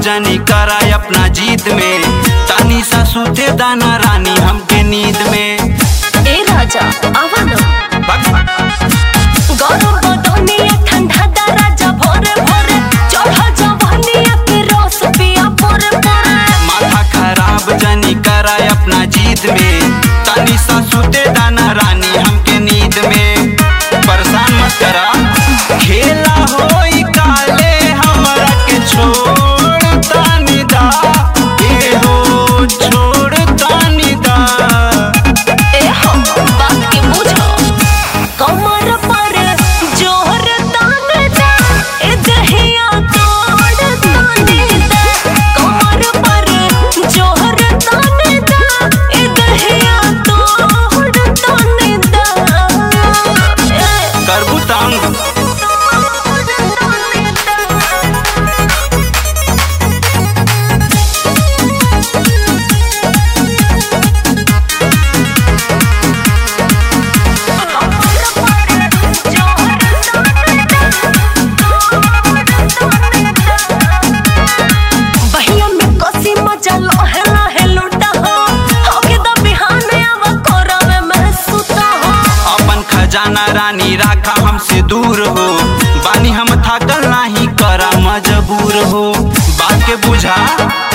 जनी करा अपना जीत में तानी सा सूते दाना रानी हमके नींद में ए राजा आवा ना बक बक। गरम बदनिया ठंडा दा राजा भोरे भोरे चढ़ा जवानिया के रस पिया पोरे पोरे माथा खराब जनी करा अपना जीत में तानी सा सूते दाना रानी हमके नींद में परेशान मत करा खेला होई काले हमरा के छोड़ तानी दा ए हो छोड़ तानी दा ए हो बात के बुझो कमर पर जोर तान दा ए दहिया तोड़ ताने दा कमर पर जोर तान दा ए दहिया तोड़ ताने दा ए करबू तंग बहिया में कसी मजा लहे लहे लूटा हो होके द बिहाने अब कोरावे में सुता हो अपन खजाना रानी राखा हमसे दूर हो बानी हम थाकल नाही करा मजबूर हो बात के बुझा